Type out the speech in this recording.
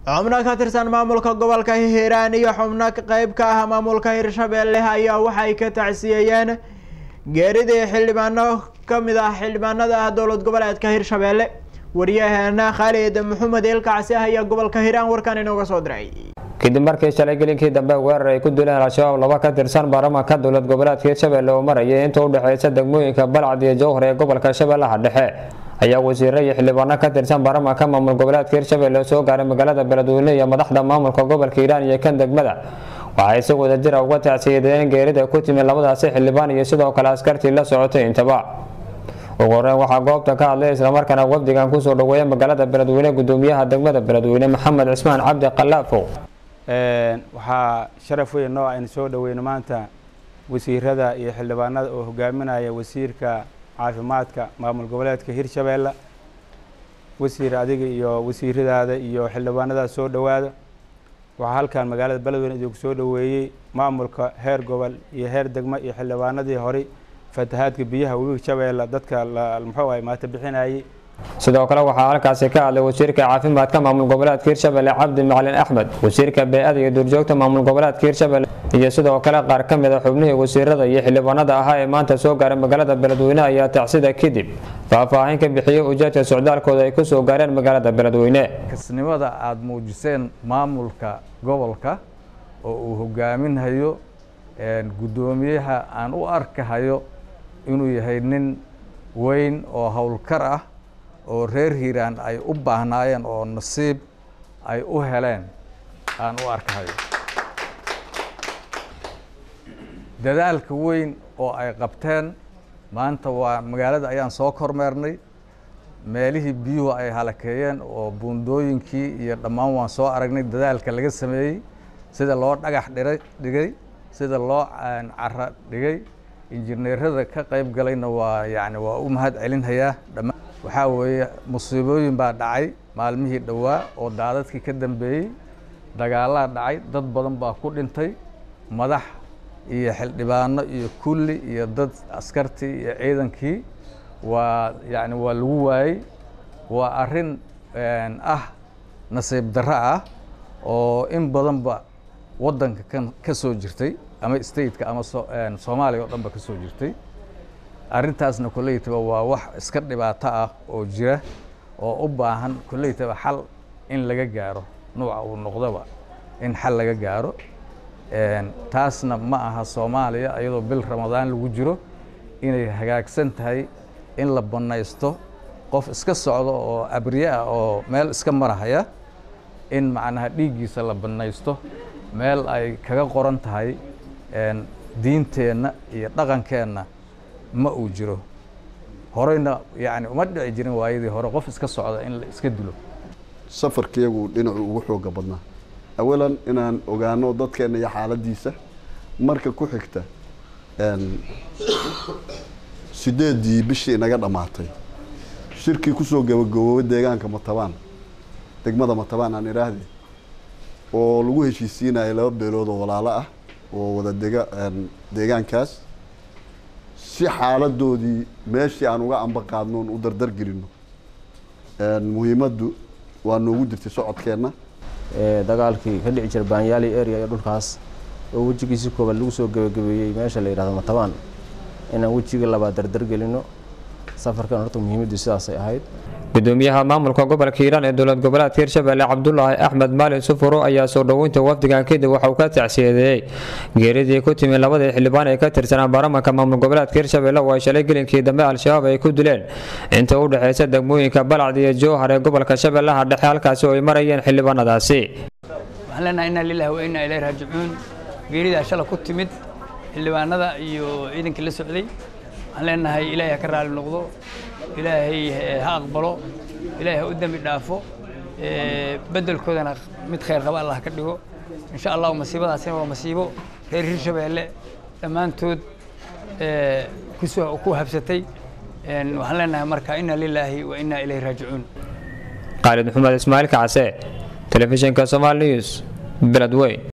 xubno ka tirsan maamulka gobolka hiiraan iyo xubno qeyb ka ah maamulka hirshabeelle ayaa waxay ka tacsiyeeyeen geeridii xildhibaano kamid ah xildhibaanada dowlad goboleedka hirshabeelle wariyaheena khaalid maxamed eelkacsi ayaa gobolka hiiraan warkan inooga soo diray kadib markii shalay gelinkii dambe weerar ay ku dileen al-shabaab laba ka tirsan baarlamaanka dowlad goboleedka hirshabeelle oo marayay inta u dhexeysa degmooyinka balcad iyo jowhar ee gobolka shabeellaha dhexe ayaa wasiiro iyo xildhibaano ka tirsan baarlamaanka maamul goboleedka hirshabeelle soo gaaray magaalada beledweyne iyo madaxda maamulka gobolka hiiraan iyo kan degmada waxay si wadajira uga tacsiyadeeyeen geerida ku timid labadaasi xildhibaan iyo sidoo kale askartii la socotay intaba ugu horeyn waxaa goobta ka hadlay islamarkaana wafdigan kusoo dhaweeya magaalada beledweyne gudoomiyaha degmada beledweyne maxamed cismaan cabdi qalaafow waxaa sharaf weyn noo aynu soo dhaweyno maanta wasiirada iyo xildhibaanada oo hogaaminaya wasiirka caafimaadka maamul goboleedka hirshabeelle wasiir adiga iyo wasiiradaada iyo xildhibaanada soo dhowaada waxaa halkan magaalada beledweyne idinku soo dhoweeyey maamulka heer gobol iyo heer degmo iyo xildhibaanadii horey fatahaadka biyaha webiga shabeelle dadka muxuu ahay maata bixinayay sidoo kale waxaa halkaasi ka hadlay wasiirka caafimaadka maamul goboleedka hirshabelle cabdi macalin axmed wasiirka bey-ada iyo duurjoogta maamul goboleedka hirshabelle iyo sidoo kale qaar ka mid a xubnihii wasiirada iyo xildhibaanada ahaa ee maanta soo gaaray magaalada beledweyne ayaa tacsida kadib faahfaahin ka bixiyey ujeedka socdaalkooda ay kusoo gaareen magaalada beledweyne kasnimada aada muujiseen maamulka gobolka oo uu hogaaminhayo guddoomiyaha aan u arkahayo inuu yahay nin weyn oo howlkar ah oo reer hiiraan ay u baahnaayeen oo nasiib ay u heleen aan u arkahayo dadaalka weyn oo ay qabteen maanta waa magaalada ayaan soo kormeernay meelihii biyuhu ay halakeeyeen oo buundooyinkii iyo dhammaan waan soo aragnay dadaalka laga sameeyey sida loo dhagax dhiray dhigay sida loo cara dhigay injineerada ka qayb galayna waa yani waa u mahad celinhayaa dhammaan waxaa weeye musiibooyin baa dhacay maalmihii dhowaa oo daadadkii ka dambeeyey dagaalaa dhacay dad badan baa ku dhintay madax iyo xildhibaano iyo kulli iyo dad askartii iyo ciidankii waa yani waa lagu waayey waa arrin ah nasiib darro ah oo in badanba waddanka kan ka soo jirtay ama stateka ama soomaaliya oo dhan ba ka soo jirtay arrintaasna kolleytaba waa wax iska dhibaato ah oo jira oo u baahan kolleytaba xal in laga gaaro nuuca uu noqdoba in xal laga gaaro taasna ma aha soomaaliya iyadoo bil ramadaan lagu jiro inay hagaagsan tahay in la bannaysto qof iska socdo oo abriye ah oo meel iska marahaya in macnaha dhiiggiisa la bannaysto meel ay kaga qoran tahay diinteenna iyo dhaqankeenna ma uu jiro horeyna yani uma dhici jirin waayadii hore qof iska socda in la iska dilo safarkiyagu dhinacu ugu xooga badnaa awalan inaan ogaano dadkeena iyo xaaladiisa marka ku xigta sideedii bishii inaga dhammaatay shirkii kusoo gabagaboobay deegaanka matabaan degmada matabaan aan idhaahde oo lagu heshiisiinayo laba beelood oo walaalo ah oo wada dega deegaankaas si xaaladoodii meeshii aan uga amba qaadnoon u dardar gelino muhiimaddu waa noogu jirtay socodkeenna dagaalkii ka dhici jira baanyaali area iyo dhulkaas oo wejigiisi koobaad lagu soo gebagabeeyey meesha la yidhahdo matabaan inaan wejiga labaad dardar gelino safarkan horta muhiimaddu sidaasay ahayd gudoomiyaha maamulka gobolka hiiraan ee dowlad goboleedka hirshabelle cabdulaahi axmed maalin sufuro ayaa soo dhoweynta wafdigan kadib waxa uu ka tacsiyadeeyey geeridii ku timid labadii xildhibaan ee ka tirsanaa baarlamaanka maamul goboleedka hirshabelle oo ay shalay gelinkii dambe al-shabaab ay ku dileen inta u dhexeysa degmooyinka balcad iyo jowhar ee gobolka shabeellaha dhexe halkaasi oo ay marayeen xildhibaanadaasi waxaan leenahay inaa lillahi wa innaa ilayhi raajicuun geeridaa shala ku timid xildhibaanada iyo ciidankii la socday waxaan leenahay ilaahay ha ka raali noqdo ilaahay ha aqbalo ilaahay ha u dembi dhaafo beddelkoodana mid khayr qaba allah ka dhigo insha allahu masiibadaasina waa masiibo reer hirshabeelle dhammaantood kusoo ku habsatay waxaan leenahay marka inna lilaahi wa innaa ilayhi raajicuun khaalid maxamed ismaaciil kacse telefishinka somaali news beledweyn